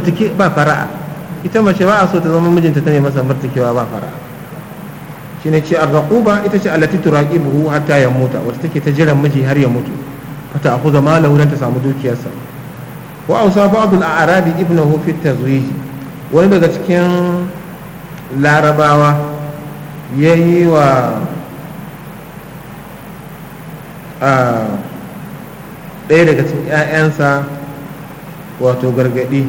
murtuke ba fara'a ita mace ba a so ta zama mijinta ta ne masa murtukewa ba fara'a shine ce arraquba ita ce allati turaqibuhu hatta ya muta wata take ta jiran miji har ya mutu fata akuza malahu dan ta samu dukiyarsa wa ausa ba'd al-a'rabi ibnahu fi tazwij wani daga cikin larabawa yayi wa ɗaya daga cikin 'ya'yansa wato gargadi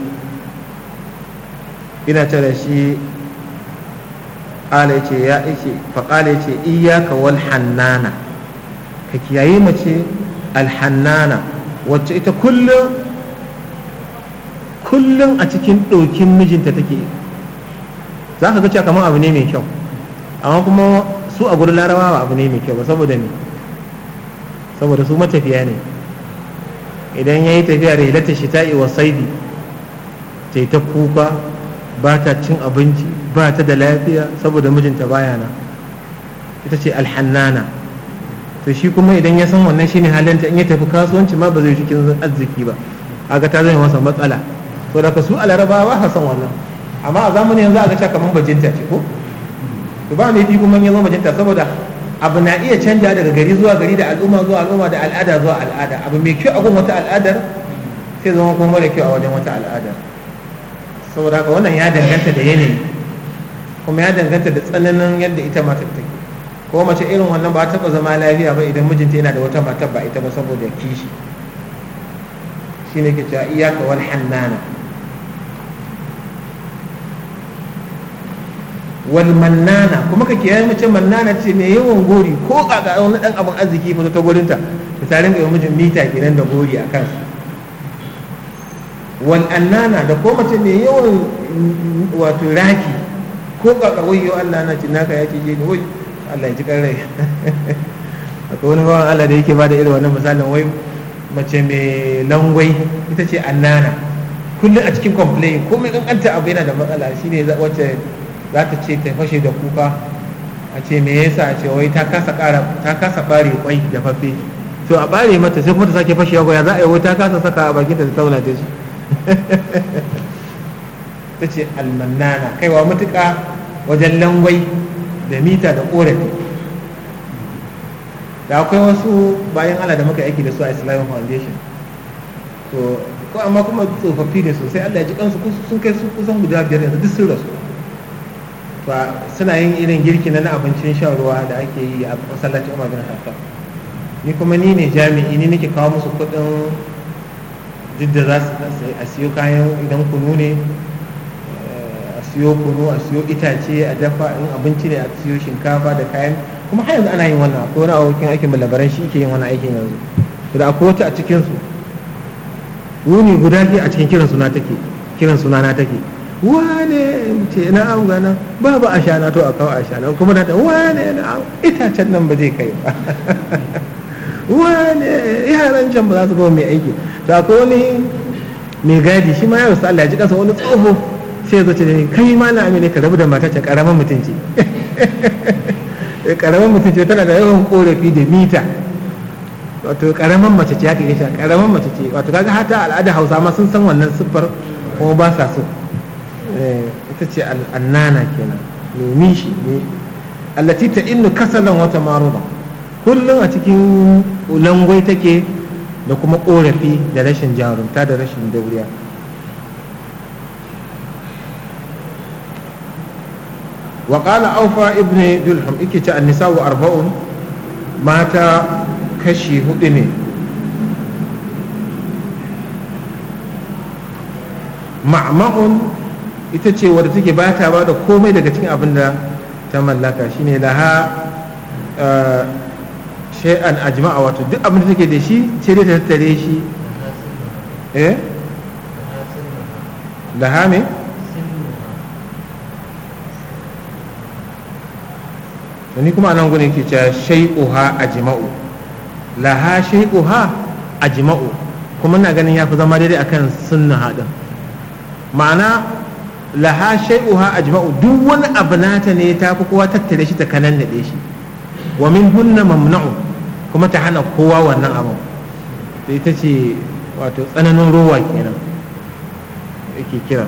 ina ce da shi ƙala ya ce ya ce faƙala ya ce iyaka wal hannana ka kiyaye mace alhannana wacce ita kullum kullum a cikin ɗokin mijinta take za ka ga cewa kamar abu ne mai kyau amma kuma su a gurin larabawa abu ne mai kyau ba saboda ne saboda su matafiya ne idan ya yi tafiya da hilata shita'i wa saidi ta ta kuka ba ta cin abinci ba ta da lafiya saboda mijinta baya na ita ce alhannana to shi kuma idan ya san wannan shine halinta in ya tafi kasuwanci ma ba zai cikin arziki ba aga ta zama masa matsala to daga su a larabawa ba san wannan amma a zamanin yanzu aka ce kamar bajinta ce ko to ba ne fi kuma ya zama bajinta saboda abu na iya canja daga gari zuwa gari da al'umma zuwa al'umma da al'ada zuwa al'ada abu mai kyau a gun wata al'adar sai zama kuma mara kyau a wajen wata al'adar saboda haka wannan ya danganta da yanayi kuma ya danganta da tsananin yadda ita matar take ko mace irin wannan ba taɓa zama lafiya ba idan mijinta yana da wata matar ba ita ba saboda kishi shine ke cewa iyaka wal hannana wal mannana kuma ka kiyaye mace mannana ce mai yawan gori ko kaka wani dan abin arziki fa ta gurinta ta tarin ga mijin mita kenan da gori a kansa wal annana da ko mace mai yawan wato raki ko kaka wayyo Allah na ci naka ya ce je ni wai Allah ya ji kan rai akwai wani bawan Allah da yake bada irin wannan misalin wai mace mai langwai ita ce annana kullum a cikin complain komai kankanta abu yana da matsala shine wacce za ta ce ta fashe da kuka a ce me yasa a ce wai ta kasa kara ta kasa bare kwai da fafe to a bare mata sai kuma ta sake fashewa ya za a yi wai ta kasa saka a bakinta ta tauna ta shi ta ce almannana kaiwa matuƙa wajen langwai da mita da ƙorafi da akwai wasu bayan Allah da muka aiki da su a Islamic Foundation to ko amma kuma tsofaffi ne sosai Allah ya ji kansu sun kai su kusan guda biyar yanzu duk sun rasu to suna yin irin girki na abincin shan ruwa da ake yi a masallacin Umar bin Khattab ni kuma ni ne jami'i ni nake kawo musu kuɗin duk da za su a siyo kayan idan kunu ne a siyo kunu a siyo itace a dafa in abinci ne a siyo shinkafa da kayan kuma har yanzu ana yin wannan akwai wani abokin aikin labaran shi ke yin wannan aikin yanzu da akwai wata a cikin su wuni guda ke a cikin kiran suna take kiran suna na take wane ce na an gana babu a shana to a kawo a shana kuma na ta wane na itacen nan ba zai kai ba wane yaran can ba za su ba mai aiki to akwai wani mai gadi shi ma ya rasu Allah ya ji kansa wani tsoho sai ya zo ce ne kai ma na amine ka rabu da mata ce karaman mutunci karaman mutunci tana da yawan korafi da mita wato karaman mace ce haka gaisha karaman mace ce wato kaga hata al'ada hausa ma sun san wannan siffar kuma ba sa so ita ce al'annana kenan mai shi ne allati ta innu kasalan wata maruba kullum a cikin langwai take da kuma korafi da rashin jarumta da rashin dauriya وقال أوفى ابن دلهم إكي النساء أربعون مات كشي هدني معمع ita ce wadda take ba ta ba da komai daga cikin abin da ta mallaka shine laha shay'an ajma'a wato duk abin da take da shi sai dai ta tattare shi eh laha me ni kuma nan gudun ke cewa shay'uha ajma'u laha shay'uha ajma'u kuma na ganin ya fi zama daidai akan sunna haɗin ma'ana laha shay'uha ajma'u duk wani abu nata ne ta fi kowa tattare shi ta kanan naɗe shi wa min hunna mamna'u kuma ta hana kowa wannan abu ita ce wato tsananin rowa kenan yake kira